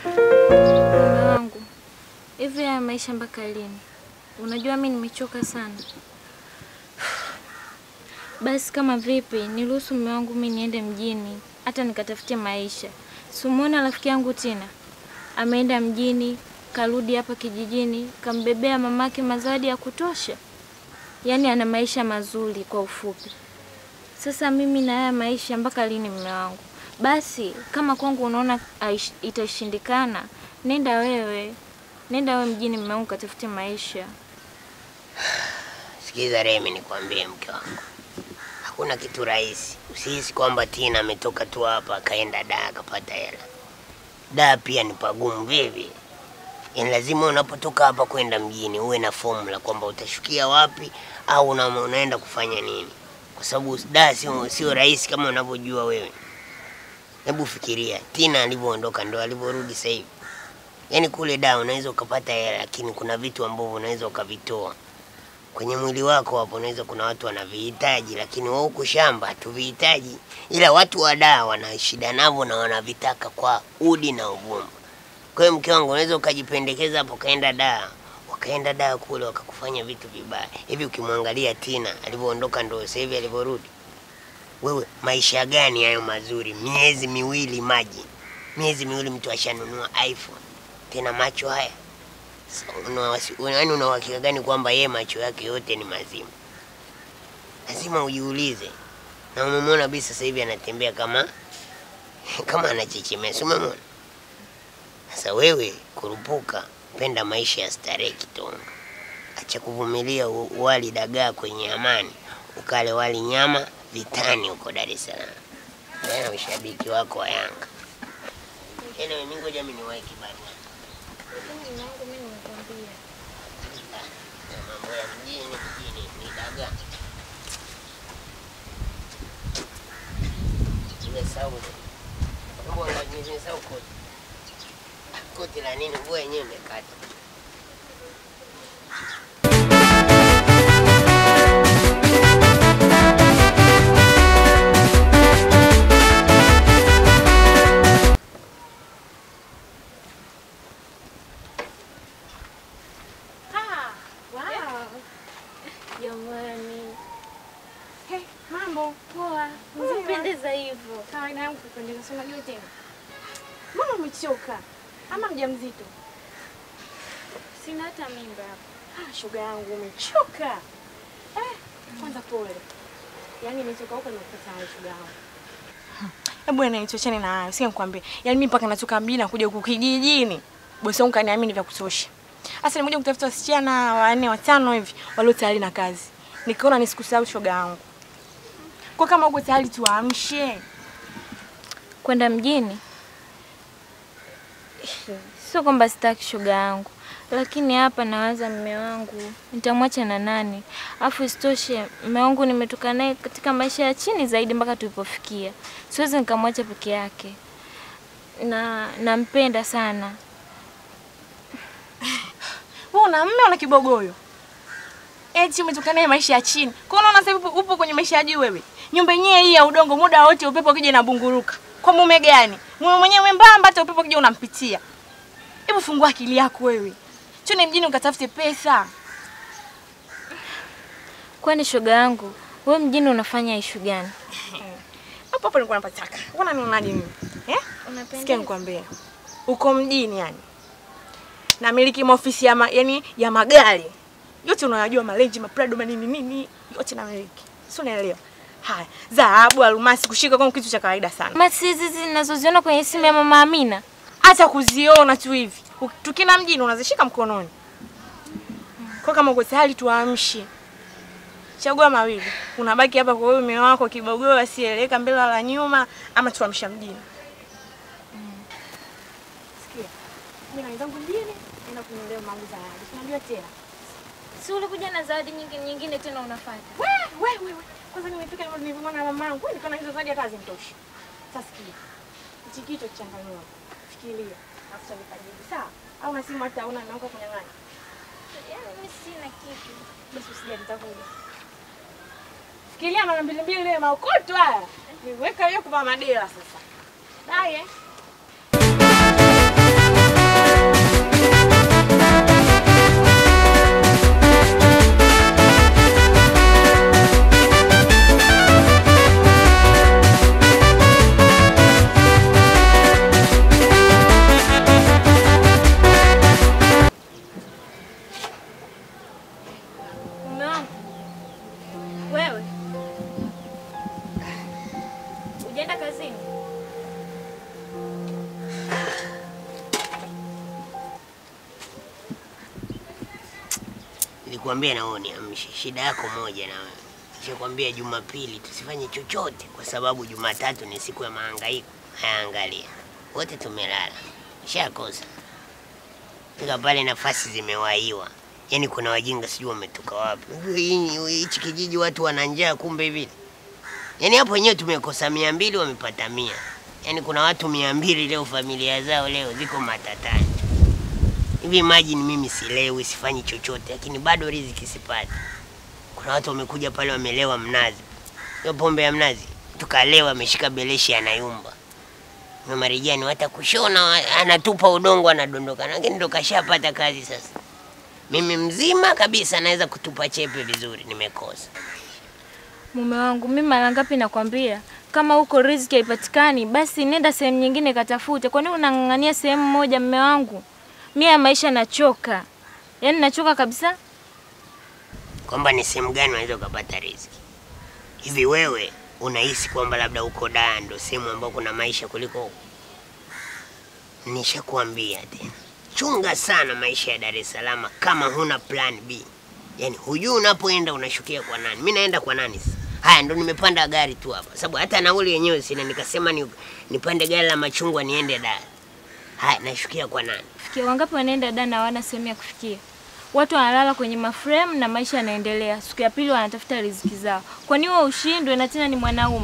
Mume wangu, hivi haya maisha mpaka lini? Unajua mi nimechoka sana. Basi kama vipi, niruhusu mume wangu mi niende mjini, hata nikatafutie maisha. Simuona rafiki yangu Tina ameenda mjini, karudi hapa kijijini, kambebea mamake mazawadi ya kutosha. Yaani ana maisha mazuri kwa ufupi. Sasa mimi na haya maisha mpaka lini mume wangu? Basi kama kwangu unaona haish- itashindikana, nenda wewe, nenda wewe mjini mume wangu katafute maisha. Sikiza Remi, nikwambie mke wangu, hakuna kitu rahisi. Usihisi kwamba Tina ametoka tu hapa akaenda daa akapata hela. Daa pia ni pagumu vivi. Yaani lazima unapotoka hapa kwenda mjini uwe na formula kwamba utashukia wapi au una, unaenda kufanya nini, kwa sababu daa sio sio rahisi kama unavyojua wewe. Hebu fikiria Tina alivyoondoka ndo alivyorudi sasa hivi. Yaani kule daa unaweza ukapata hela, lakini kuna vitu ambavyo unaweza ukavitoa kwenye mwili wako hapo. Unaweza kuna watu wanavihitaji, lakini wao huku shamba hatuvihitaji, ila watu wa daa wana shida navyo na wanavitaka kwa udi na uvumba. Kwa hiyo mke wangu, unaweza ukajipendekeza hapo, kaenda daa, wakaenda daa kule wakakufanya vitu vibaya hivi. Ukimwangalia Tina alivyoondoka ndo sasa hivi alivyorudi, wewe maisha gani hayo mazuri? Miezi miwili maji, miezi miwili mtu ashanunua iPhone, tena macho haya yaani una uhakika gani kwamba yeye macho yake yote ni mazima? Lazima ujiulize. Na umemwona Bi sasa hivi anatembea kama kama anachechemea, si umemwona? Sasa wewe kurupuka, penda maisha ya starehe kitonga, acha kuvumilia u- wali dagaa kwenye amani, ukale wali nyama vitani huko Dar es Salaam. Tena ushabiki wako wa Yanga. Anyway, mimi ngoja mimi niwahi kibarua. Mume wangu mimi nimekwambia. Ya mambo ya mjini mjini ni dagaa. Nimesahau. Mbona nimesahau koti? Koti la nini? Nguo yenyewe imekata. Jamani, Hey, mambo poa. Unapendeza hivyo. kawaida yangu kupendeza, si unajua tena. Mbona umechoka ama mjamzito? Sina hata mimba hapa. Ah, shoga yangu umechoka. Eh, kwanza pole. Yaani nimetoka huko nimekuta hayo shoga yangu. Hebu ena nichocheni na hayo, sio nikwambie. Yaani mimi mpaka natoka mjini na kuja huku kijijini. Bosi wangu kaniamini vya kutosha. Sasa nimekuja kutafuta wasichana wanne watano hivi walio tayari na kazi. Nikaona nisikusahau shoga yangu. Kwa kama uko tayari tuamshe. Kwenda mjini? Sio kwamba sitaki shoga yangu, lakini hapa nawaza mme wangu nitamwacha na nani? Afu isitoshe mme wangu nimetoka naye katika maisha ya chini zaidi mpaka tulipofikia, siwezi nikamwacha peke yake, na nampenda sana. Wewe una mme una kibogoyo. Eti umetoka naye maisha ya chini. Kwa hiyo unaona sasa hivi upo- upo kwenye maisha ya juu wewe. Nyumba yenyewe hii ya udongo muda wote upepo ukija inabunguruka. Kwa mume gani? Mume mwenyewe mwembamba hata upepo ukija unampitia. Hebu fungua akili yako wewe. Chone mjini ukatafute pesa. Kwani shoga yangu, we mjini unafanya ishu gani? Hapo hapo nilikuwa napataka. Unaona nionaje mimi? Eh? Sikia nikwambie. Uko mjini yani. Namiliki maofisi ya ma, yani ya magari. Yote unayajua malenji, maprado, manini nini, yote namiliki. Si unaelewa? Haya, dhahabu, almasi kushika kama kitu cha kawaida sana. Masi hizi zinazoziona kwenye simu ya mama Amina. Hata kuziona tu hivi. U- Tukina mjini unazishika mkononi. Kwa kama uko tayari tuamshe. Chagua mawili. Unabaki hapa kwa huyo mume wako kibogoo asieleweka mbele wala nyuma ama tuamsha mjini. Sikia. Mimi naenda mjini, naenda kununulia mangu zawadi. Unajua tena. Si ulikuja na zawadi nyingine nyingine tena unafanya? We, we, we, we. Kwanza nimefika ndio nilivyoona na mamangu. Nikaona hizo zawadi hata hazimtoshi. Sasa sikia. Hichi kitu kichanganua. Fikiria. Afuta nikajibu. Sawa? Au na simu hata una naomba kunyang'anya. Yaani mimi sina kitu. Basi usijali nitakuja. Fikiria mara mbili mbili ile maokoto haya. Niweka hiyo kwa madela sasa. Bye. eh. Nilikwambia na wewe niamshe. Shida yako moja na wewe. Nishakwambia Jumapili tusifanye chochote kwa sababu Jumatatu ni siku ya mahangaiko. Haya, angalia. Wote tumelala. Shakosa. Fika pale nafasi zimewaiwa. Yaani kuna wajinga sijui wametoka wapi. Hii- Hichi kijiji watu wana njaa kumbe hivi. Yaani hapo wenyewe tumekosa mia mbili wamepata mia. Yaani kuna watu mia mbili leo familia zao leo ziko matatani. Hivi imagine mimi silewi sifanyi chochote lakini bado riziki sipati. Kuna watu wamekuja pale wamelewa mnazi. Hiyo pombe ya mnazi tukalewa ameshika beleshi anayumba. Na marijani watakushona wa- anatupa udongo anadondoka. Lakini ndo kashapata kazi sasa. Mimi mzima kabisa naweza kutupa chepe vizuri nimekosa. Mume wangu, mimi mara ngapi nakwambia kama huko riziki haipatikani, basi nenda sehemu nyingine katafute. Kwa nini unang'ang'ania sehemu moja, mume wangu? Mimi ya maisha nachoka, yaani nachoka kabisa. kwamba ni sehemu gani unaweza ukapata riziki. Hivi wewe unahisi kwamba labda uko Dar ndo sehemu ambayo kuna maisha kuliko huko? Nishakuambia tena, chunga sana maisha ya Dar es Salaam kama huna plan B. Yaani hujui unapoenda unashukia kwa nani. Mimi naenda kwa nani sasa? Haya ndo nimepanda gari tu hapa, sababu hata nauli yenyewe sina, nikasema ni, nipande gari la machungwa niende Dar. Haya, nashukia kwa nani? Fikia wangapi wanaenda Dar na hawana sehemu ya kufikia? Watu wanalala kwenye maframe na maisha yanaendelea. Siku ya pili wanatafuta riziki zao. Kwa nini wewe ushindwe na tena ni mwanaume?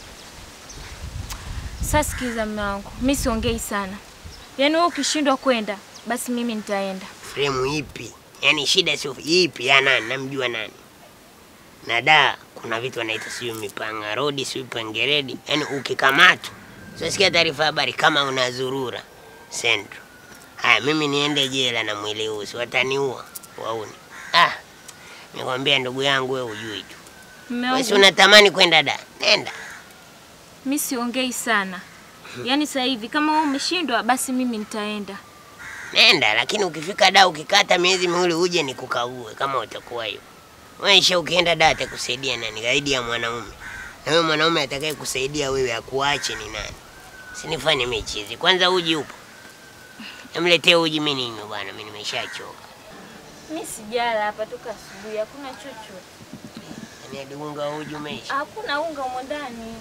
Sasa sikiza mume wangu, mimi siongei sana. Yaani wewe ukishindwa kwenda, basi mimi nitaenda. fremu ipi? Yaani shida sio ipi ya nani? Namjua nani? Na da kuna vitu wanaita sijui mipanga rodi sijui pangeredi, yaani ukikamatwa, sikia taarifa habari kama unazurura Central. Haya, mimi niende jela na mwili huu, si wataniua wauni. Ah, nikwambia ndugu yangu, wewe ujui tu, Mume wewe si wangu, unatamani kwenda da, nenda mimi siongei sana. Yaani sasa hivi kama wewe umeshindwa, basi mimi nitaenda. nenda, lakini ukifika da ukikata miezi miwili uje nikukague kama utakuwa hiyo. Maisha ukienda da atakusaidia nani zaidi ya mwanaume? Na wewe mwanaume atakaye kusaidia wewe akuache ni nani? Sinifanye michizi. Kwanza uji upo. Namletee uji mimi ninywe bwana, mimi nimeshachoka. Mimi sijala hapa toka asubuhi, hakuna chochote. Yaani hadi unga wa uji umeisha. Hakuna unga humo ndani.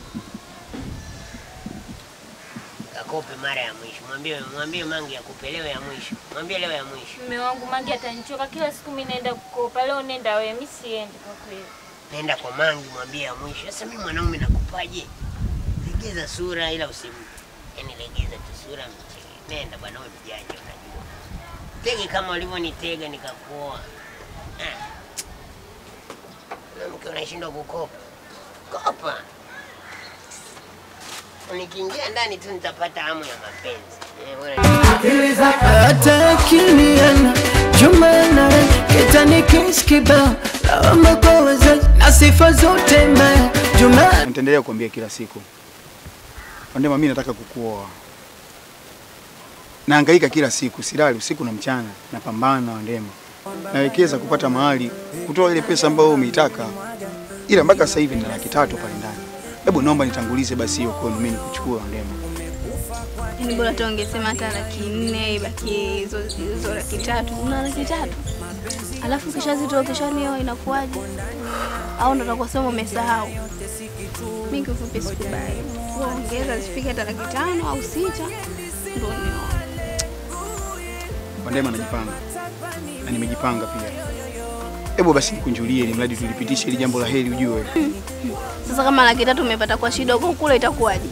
Kakope mara ya mwisho. Mwambie mwambie mangi akupe leo ya mwisho. Mwambie leo ya mwisho. Mume wangu Mangi atanichoka kila siku, mimi naenda kukopa. Leo nenda wewe, mimi siendi kwa kweli. Nenda kwa mangi mwambie ya mwisho. Sasa mimi mwanaume nakupaje? Legeza sura ila usim. Yaani legeza tu sura mchele. Nenda bwana wewe mjanja unajua. Tege kama ulivyonitega nikakuoa. Ah. Mke unashindwa kukopa. Kopa. Nikiingia ndani tu nitapata hamu ya mapenzi. Eh, bwana. hata kiniana jumana kitani kiskiba lawama kwa wazazi na sifa zote mbaya juma Nitaendelea kuambia kila siku, Wandema, mimi nataka kukuoa. Nahangaika kila siku, silali usiku na mchana, napambana Wandema, nawekeza kupata mahali, kutoa ile pesa ambayo umeitaka, ila mpaka sasa hivi nina laki tatu pale ndani. Hebu naomba nitangulize basi hiyo kwenu, mimi nikuchukue Wandema. Yaani bora tu ungesema hata laki nne ibakie hizo hizo laki tatu. Una laki tatu alafu ukishazitoa ukishanioa inakuwaje? Au ndo utakusema umesahau? Mimi kifupi sikubali. Ongeza zifike hata laki tano au sita ndo nioa. Wandema najipanga na nimejipanga pia. Hebu basi nikunjulie, ili mradi tulipitishe ili jambo la heri, ujue Sasa kama laki tatu umepata kwa shida huko kule itakuwaje?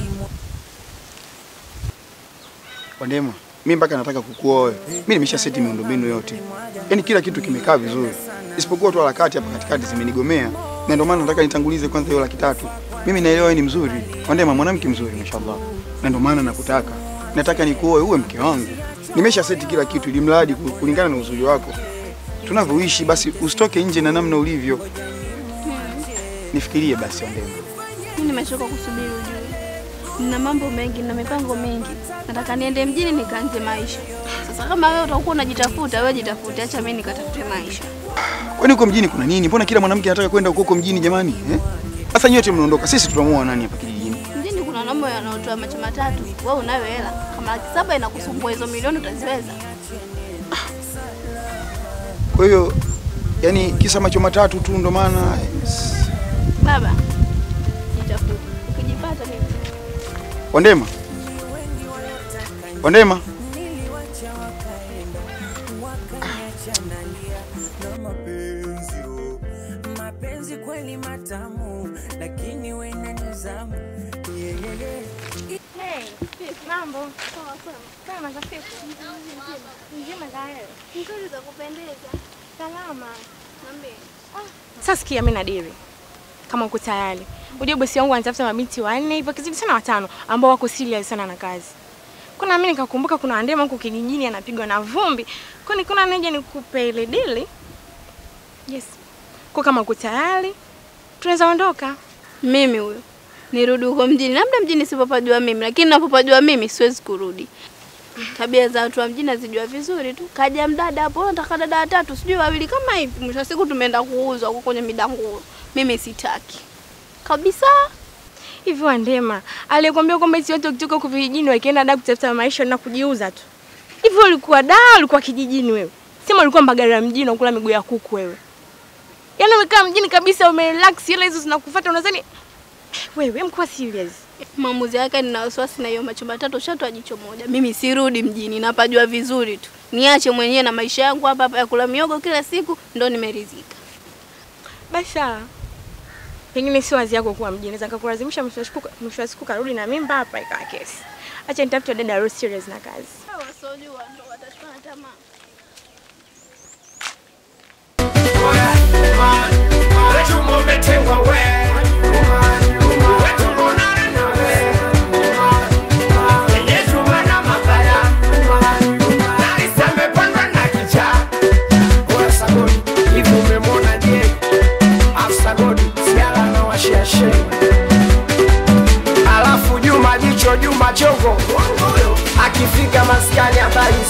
Wandema, mimi mpaka nataka kukuoa. Mimi nimesha seti miundombinu yote, yaani kila kitu kimekaa vizuri, isipokuwa tu harakati hapa katikati zimenigomea, na ndio maana nataka nitangulize kwanza hiyo laki tatu. Mimi naelewa wewe ni mzuri, Wandema, mwanamke mzuri mashallah, na ndio maana nakutaka, nataka nikuoe uwe mke wangu. Nimesha seti kila kitu, ili mradi ku- kulingana na uzuri wako tunavyoishi, basi usitoke nje na namna ulivyo. Nifikirie basi Wandema. Mimi nimechoka kusubiri ujue. Nina mambo mengi na mipango mingi. Nataka niende mjini nikaanze maisha. Sasa kama wewe utakuwa unajitafuta, wewe jitafute, acha mimi nikatafute maisha. Kwani huko mjini kuna nini? Mbona kila mwanamke anataka kwenda huko huko mjini jamani? Eh? Sasa nyote mnaondoka, sisi tutamuoa nani hapa kijijini? Mjini kuna wanaume wanaotoa macho matatu. Wewe unayo hela. Kama laki saba inakusumbua hizo milioni utaziweza? Kwa hiyo Yaani kisa macho matatu tu ndo maana Baba, jitafuta. Ukijipata mimi Wandema. Wandema. mapenzi kweli matamu, lakini we na nizamu yeah, yeah, yeah. Hey, mambo. Kama za siku. Njema za wewe. nzuri za kupendeza. Salama. Niambie. Sasa sikia mimi nadiri. Kama uko tayari. Unajua bosi wangu anatafuta mabinti wanne hivyo kizidi sana watano ambao wako serious sana na kazi. Kuna mimi nikakumbuka kuna Andema huko kijijini anapigwa na vumbi. Kwa nini kuna neja nikupe ile dili? Yes. Kwa kama uko tayari tunaweza ondoka. Mimi huyo nirudi huko mjini, labda mjini sipopajua mimi, lakini napopajua mimi siwezi kurudi. Tabia za watu wa mjini nazijua vizuri tu. Kaja mdada hapo, nataka dada watatu, sijui wawili kama hivi. Mwisho wa siku tumeenda kuuzwa huko kwenye midanguro. Mimi sitaki kabisa. Hivi Wandema aliyekwambia kwamba eti watu wakitoka huko vijijini wakienda da kutafuta maisha na kujiuza tu. Hivi ulikuwa da ulikuwa kijijini wewe? Sema ulikuwa Mbagala mjini unakula miguu ya kuku wewe. Yaani umekaa mjini kabisa umerelax hela hizo zinakufuata unadhani wewe mkuwa serious. Maamuzi yake nina wasiwasi na hiyo macho matatu shatwa jicho moja. Mimi sirudi mjini, napajua vizuri tu. Niache mwenyewe na maisha yangu hapa hapa ya kula miogo kila siku, ndo nimeridhika. Basi sawa. Pengine sio wazi yako kuwa mjini. Naweza nikakulazimisha mwisho wa siku mwisho wa siku karudi na mimba hapa ikawa kesi. Acha nitafute dada aliye serious na kazi. Wasiojua ndo watachukua na tamaa. Alafu Juma jicho Juma chongo akifika maskani habari